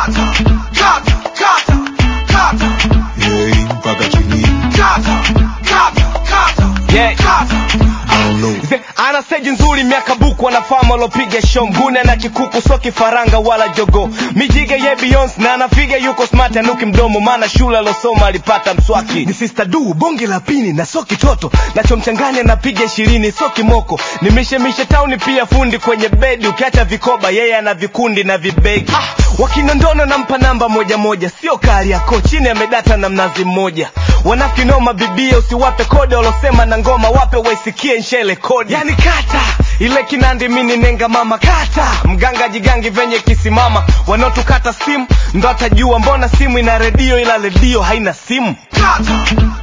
kata kata kata kata Yei, mpaka chini kata kata kata Yeah. kata down low Ze, ana seji nzuri miaka buku anafama alopiga show mgune na kikuku so kifaranga wala jogo mijige ye Beyonce na anafiga yuko smart anuki mdomo maana shule alosoma alipata mswaki ni sister du bonge la pini na so kitoto nachomchanganya napiga ishirini so kimoko nimishemishe tauni pia fundi kwenye bedi ukiacha vikoba yeye ana vikundi na vibegi ah, wakinondono nampa namba moja moja sio kali yako chini amedata na mnazi mmoja wanakinoma bibia usiwape kode walosema na ngoma wape waisikie nshele kodi yani kata ile kinandi mini nenga mama kata mganga jigangi venye kisimama wanaotukata simu ndo atajua mbona simu ina redio ila redio haina simu kata